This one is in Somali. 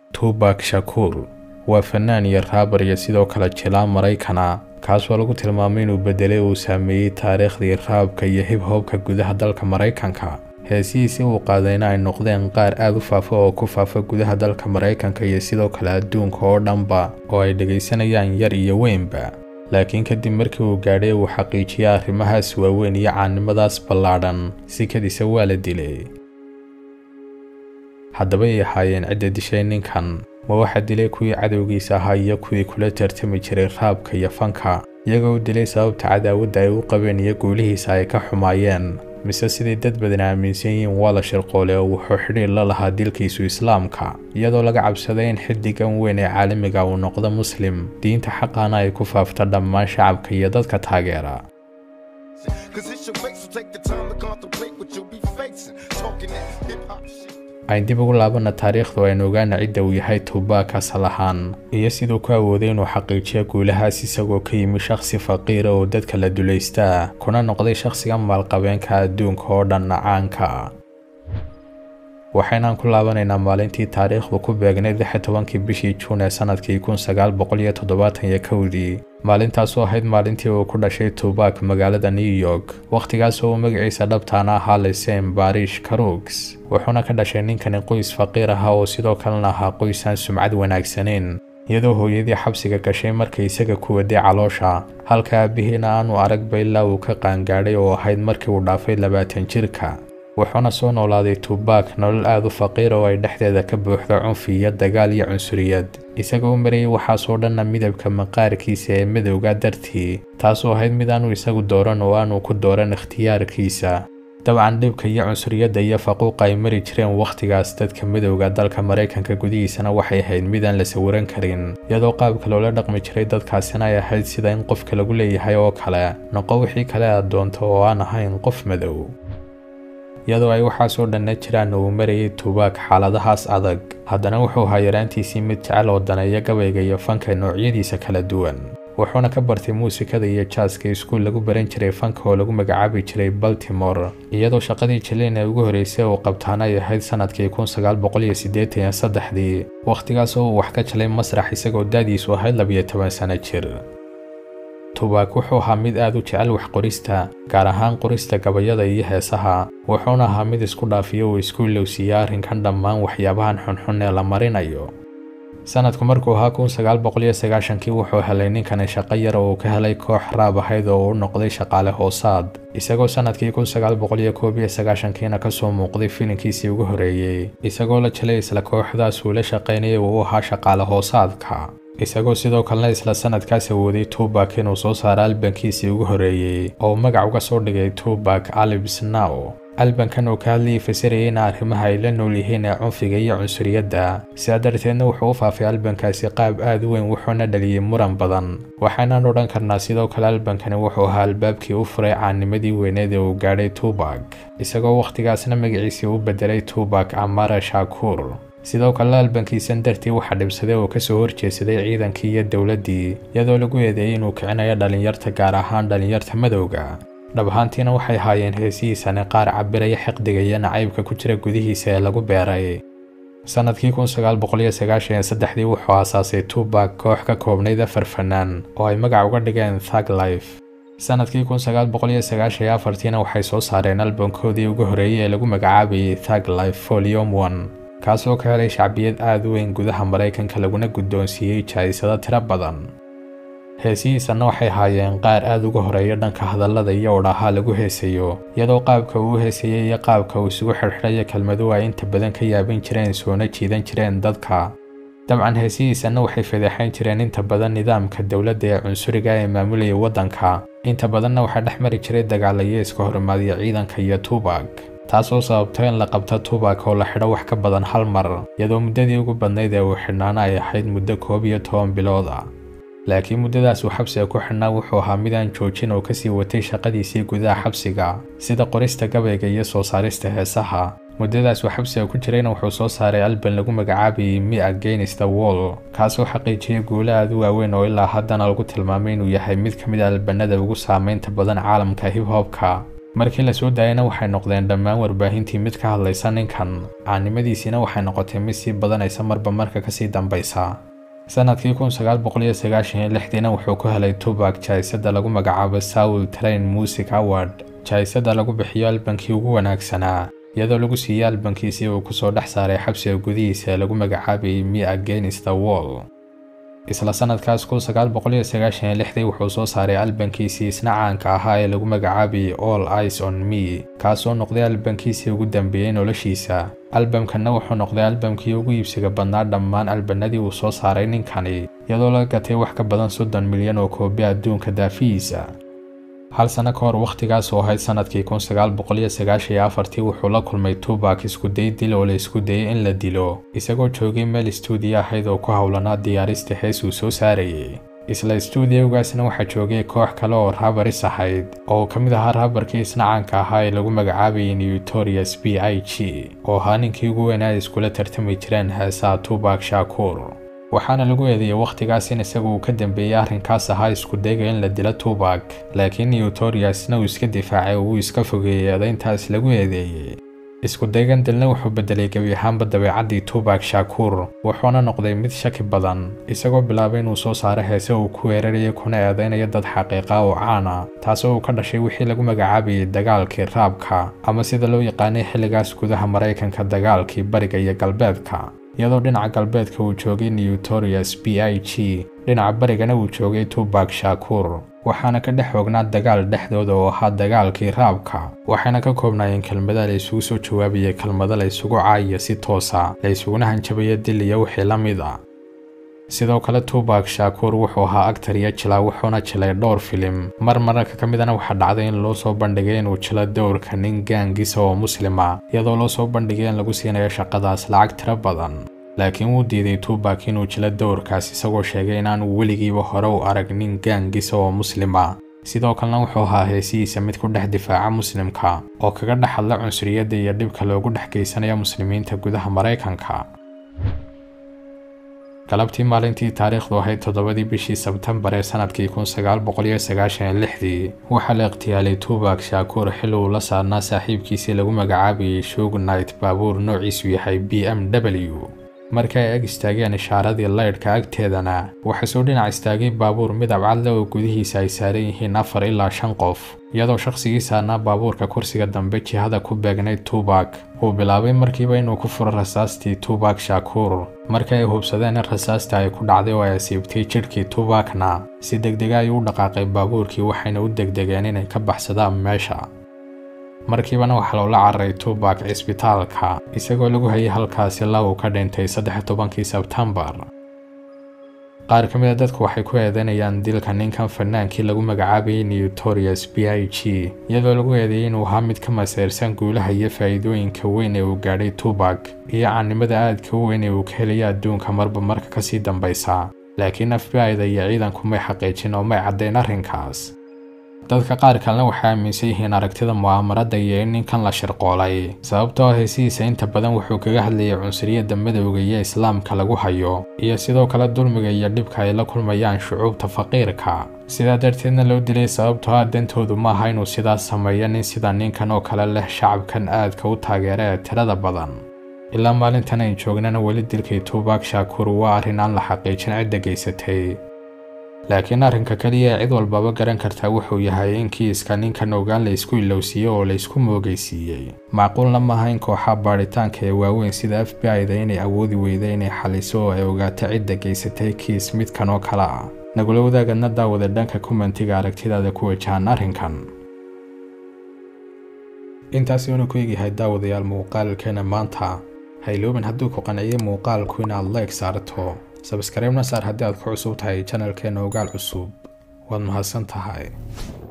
tubak shakuur waa fanaan iyo raabar iyo sidoo kale jilaa maraykana kaasoo lagu tilmaamay inuu bedelay uu saameeyey taariikhdii raabka iyo hib hobka gudaha dalka maraykanka heesihiisii uu qaadayna ay noqdeen qaar aad u faafa oo ku faafa gudaha dalka maraykanka iyo sidoo kale adduunka oo dhanba oo ay dhegaysanayaan yar iyo weynba laakiin kadib markii uu gaadhay uu xaqiijiyay arrimahaas waaweyn iyo caannimadaas ballaadhan sikadiisa waa la dilay haddaba ay ahaayeen cidda dishay ninkan ma waxaa dilay kuwii cadowgiisa ahaa iyo kuwii kula tartami jiray raabka iyo fanka iyagoo u dilay sababta cadaawadda ay u qabeen iyo guulihiisa ay ka xumaayeen mise sidai dad badan aaminsan yihiin waa la shirqoole oo wuxuu xidhiir la lahaa dilkiisu islaamka iyadoo laga cabsaday in xiddigan weyn ee caalamiga uu noqdo muslim diinta xaqaana ay ku faafto dhammaan shacabka iyo dadka taageera ayn dib ugu laabana taariikhdu aynu ogaana cidda uu yahay tubak asal ahaan iyo siduu ku awooday inuu xaqiijiyo guulahaas isagoo ka yimi shakhsi faqiira oo dadka la dulaystaa kuna noqday shakhsiga maalqabeenka adduunka oo dhan caanka waxaynaan ku laabanaynaa maalintii taariikhdu ku beegnayd lix tobankii bishii juun ee sanadkii kun sagaal boqol iyo toddobaatan iyo kowdii maalintaasoo ahayd maalintii uu ku dhashay tubak magaalada new york wakhtigaasoo uu magaciisa dhabtaana ahaa lisem barish karugs wuxuuna ka dhashay ninkani qoys faqiir ahaa oo sidoo kalena ahaa qoysaan sumcad wanaagsanayn iyadoo hooyadii xabsiga gashay markay isaga ku waday caloosha halka aabbihiina aanu aragba ilaa uu ka qaangaadhay oo ahayd markii uu dhaafay labaatan jirka wuxuuna soo noolaaday tubak nolol aad u faqiir oo ay dhexdeeda ka buuxdo cunfi iyo dagaal iyo cunsuriyad isagoo u marayay waxaasoo dhanna midabka maqaarkiisa ee madowga dartii taasoo ahayd mid aanu isagu dooran oo aanu ku dooran ikhtiyaarkiisa dabcan dhibka iyo cunsuriyadda iyo faquuqa ay mari jireen wakhtigaas dadka midowga dalka maraykanka gudihiisana waxay ahayd midaan la sawiran karin iyadoo qaabka loola dhaqmi jiray dadkaasina ay ahayd sida in qofka lagu leeyahay oo kale noqo wixii kale aad doonto oo aan ahayn qof madow iyadoo ay waxaasoo dhanna jiraan uu marayay tubak xaaladahaas adag haddana wuxuu ahaa yaraantiisii mid jecel oo daneeya gabayga iyo fanka noocyadiisa kala duwan wuxuuna ka bartay muusikada iyo jaaska iskuul lagu baran jiray fanka oo lagu magacaabi jiray baltimore iyadoo shaqadii jilin ee ugu horreysay uu qabtaana ay ahayd sanadkii kun sagaal boqol iyo siddeetan iyo saddexdii wakhtigaasoo uu wax ka jalay masrax isagoo daadiisu ahayd labiyo toban sano jir tubak wuxuu ahaa mid aad u jecel wax qorista gaar ahaan qorista gabayada iyo heesaha wuxuuna ahaa mid isku dhaafiyo uu isku ilowsiiya arrinkan dhammaan waxyaabahan xunxun ee la marinayo sanadku markuu ahaa kun sagaal boqol iyo sagaashankii wuxuu helay ninkani shaqo yar oo uu ka helay koox raab ahayd oo uu noqday shaqaale hoosaad isagoo sanadkii kun sagaal boqol iyo koob iyo sagaashankiina kasoo muuqday filinkiisii ugu horreeyey isagoo la jelay isla kooxdaas uu la shaqaynayay uu ahaa shaqaale hoosaadka isagoo sidoo kalena isla sanadkaas awooday tubak inuu soo saaro albankiisii ugu horreeyey oo magac uga soo dhigay tubak alibs now albankan uu ka hadlayay fasirayay in arrimaha ay la nool yihiin ee cunfiga iyo cunsuriyadda sidaa darteedna wuxuu u faafay albankaasi qaab aad u weyn wuxuuna dhaliyey muran badan waxaynaan odhan karnaa sidoo kale albankani wuxuu ahaa albaabkii u furay caanimadii weyneed ee uu gaadhay tubak isagoo wakhtigaasna magaciisii u bedelay tubak amara shakuur sidoo kale albankiisan dartii waxaa dhibsaday oo kasoo horjeesaday ciidankii iyo dowladdii iyadoo lagu eedeeyey inuu kicinayo dhallinyarta gaar ahaan dhallinyarta madowga dhab ahaantiina waxay ahaayeen heesihiisani qaar cabiraya xiqdiga iyo nacaybka ku jira gudihiisa ee lagu beeray sanadkii kun sagaal boqol iyo sagaashan iyo saddexdii wuxuu aasaasay tubak koox ka koobnayd afar fanaan oo ay magac uga dhigeen thug life sanadkii kun sagaal boqol iyo sagaashan iyo afartiina waxay soo saareen albankoodii ugu horreeyey ee lagu magacaabayay thug life volume one kaasoo ka helay shacbiyad aad u weyn gudaha maraykanka laguna guddoonsiiyey jaa'isado tiro badan heesihiisanna waxay ahaayeen qaar aad uga horeeya dhanka hadallada iyo odhaha lagu heesayo iyadoo qaabka uu u heesayay iyo qaabka uu isugu xidhxidhayo kelmaduhu ay inta badan ka yaabin jireen soona jiidan jireen dadka dabcan heesihiisanna waxay fadeexayn jireen inta badan nidaamka dowladda ee cunsuriga ee maamulayay waddanka inta badanna waxaa dhex mari jiray dagaalayo iska horimaadiya ciidanka iyo tubak taasoo sababto in la qabto tubak oo la xidho wax ka badan hal mar iyadoo muddadii ugu badnayd ee uu xidhnaana ay ahayd muddo koob iyo toban bilood ah laakiin muddadaas uu xabsiga ku xidhnaa wuxuu ahaa midaan joojin oo kasii watay shaqadiisii gudaha xabsiga sida qorista gabayga iyo soo saarista heesaha muddadaas uu xabsiga ku jirayna wuxuu soo saaray alban lagu magacaabayay me against the wall kaasoo xaqiijiyay guulo aad u waaweyn oo ilaa haddana lagu tilmaamay inuu yahay mid ka mid a albanada ugu saameynta badan caalamka hip hopka markii la soo daayana waxay noqdeen dhammaan warbaahintii mid ka hadlaysa ninkan caannimadiisiina waxay noqotay mid sii badanaysa marba marka kasii dambaysa sanadkii kun sagaal boqol iyo sagaashan iyo lixdiina wuxuu ku helay tubak jaayisada lagu magacaabo soul train music award jaayisada lagu bixiyo albankii ugu wanaagsanaa iyadoo lagu siiyey albankiisii uu kusoo dhex saaray xabsiga gudihiisa ee lagu magacaabayay me against the wall isla sanadkaas kun sagaal boqol iyo sagaashan iyo lixdii wuxuu soo saaray albankiisii isna caanka ahaa ee lagu magacaabayay all eyes on me kaasoo noqday albankiisii ugu dambeeyey noloshiisa albamkanna wuxuu noqday albamkii ugu iibsiga badnaa dhammaan albanadii uu soo saaray ninkani iyadoo laga gatay wax ka badan soddon milyan oo koobi adduunka daafihiisa hal sano ka hor wakhtigaas oo ahayd sanadkii kun sagaal boqol iyo sagaashan iyo afartii wuxuu la kulmay tubak iskuday dil oo la isku dayay in la dilo isagoo joogay meel istuudiyo ahayd oo ku howlanaa diyaarista hees uu soo saarayay isla istuudiyogaasna waxaa joogay koox kale oo raabaris ahayd oo ka mid ahaa raabarkii isna caanka ahaa ee lagu magacaabayay newtorius b i g oo ahaa ninkii ugu weynaa ay iskula tartami jireen heesaha tubak shakuur waxaana lagu eedeeyey wakhtigaas in isagu uu ka dambeeyey arrinkaas ahaa isku dayga in la dilo tubak laakiin newtoriusna uu iska difaacay oo uu iska fogeeyey eedayntaas lagu eedeeyey isku daygan dilna wuxuu bedelay gebi ahaanba dabeecaddii tubak shakuur wuxuuna noqday mid shaki badan isagoo bilaabay inuu soo saaro heese uu ku weeraraya kuna eedaynayo dad xaqiiqa oo caana taasoo uu ka dhashay wixii lagu magacaabayay dagaalkii raabka ama sida loo yaqaanay xilligaas gudaha maraykanka dagaalkii bariga iyo galbeedka iyadoo dhinaca galbeedka uu joogay newtorius b i g dhinaca barigana uu joogay tubak shakuur waxaana ka dhex oognaa dagaal dhexdooda oo ahaa dagaalkii raabka waxayna ka koobnaayeen kelmada la isugu soo jawaabayay kelmado la isugu caayiyo si toosa la isuguna hanjabaya dil iyo wixii la mid a sidoo kale tubak shakuur wuxuu ahaa actar iyo jilaa wuxuuna jilay dhowr filim mar mararka ka midana waxaa dhacday in loo soo bandhigay inuu jilo dowrka nin gaangisa oo muslima iyadoo loo soo bandhigay in lagu siinayo shaqadaas lacag tiro badan laakiin wuu diiday tubak inuu jilo dowrkaas isagoo sheegay inaanu weligiiba hore u arag nin gaangisa oo muslima sidoo kalena wuxuu ahaa heesihiisa mid ku dhex difaaca muslimka oo kaga dhex hadla cunsuriyadda iyo dhibka loogu dhex geysanayo muslimiinta gudaha maraykanka galabtii maalintii taariikhdu ahayd toddobadii bishii sebtembar ee sanadkii kun sagaal boqol iyo sagaashan iyo lixdii waxaa la ikhtiyaalay tubak shakuur xilli uu la saarnaa saaxiibkiisii lagu magacaabayay shugnight baabuur noociisu yahay b m w markii ay ag istaageen ishaaradii laydhka agteedana waxaa soo dhinac istaagay baabuur midab cadle oo gudihiisa ay saaran yihiin afar ilaa shan qof iyadoo shakhsigii saarnaa baabuurka kursiga dambe jihada ku beegnayd tubak uu bilaabay markiiba inuu ku furo rasaastii tubak shakuur markii ay hubsadeen in rasaasta ay ku dhacday oo ay asiibtay jidhkii tubakna si degdega ayuu u dhaqaaqay baabuurkii waxayna u degdegeen inay ka baxsadaan meesha markiibana waxaa loola cararay tubak cisbitaalka isagoo lagu hayay halkaasi la uu ka dhintay saddex tobankii sebtembar qaar ka mid a dadku waxay ku eedeynayaan dilka ninkan fanaankii lagu magacaabayay newtorius b i g iyadoo lagu eedeeyey inuu ahaa mid ka maseyrsan guulaha iyo faa'iidooyinka weyn ee uu gaadhay tubak iyo caannimada aadka u weyn ee uu ka helaya adduunka marba marka kasii dambaysa laakiin f b i-da iyo ciidanku may xaqiijin oo may caddayn arrinkaas dadka qaar kalena waxay aaminsan yihiin aragtida mu'aamarada iyo in ninkan la shirqoolay sababtoo heesihiisa inta badan wuxuu kaga hadlayay cunsuriyadda madowga iyo islaamka lagu hayo iyo sidoo kale dulmiga iyo dhibka ay la kulmayaan shucuubta faqiirka sidaa darteedna loo dilay sababtoo ah dantoodu ma aha inuu sidaas sameeyo nin sida ninkan oo kale leh shacabkan aadka u taageera ee tirada badan ilaa maalintan ay joognana weli dilkii tubak shakuur waa arrin aan la xaqiijin cidda geysatay laakiin arrinka keliya ee cid walbaba garan kartaa wuxuu yahay in kiiska ninkan ogaan la isku ilowsiiyey oo la isku moogaysiiyey macquulna maaha in kooxa baadhitaanka ee waaweyn sida f b i-da inay awoodi weyda inay xaliso oo ay ogaato cidda geysatay kiis midkan oo kale ah nagula wadaagadna daawada dhanka kommentiga aragtidaada ku wajahan arrinkan intaasi uuna ku egyahay daawadayaal muuqaalkeena maanta hayloobin hadduu ku qanciyey muuqaalku inaad like saarto sabskaraybna saar haddii aad ku cusub tahay janalkeena ogaal cusub waad mahadsan tahay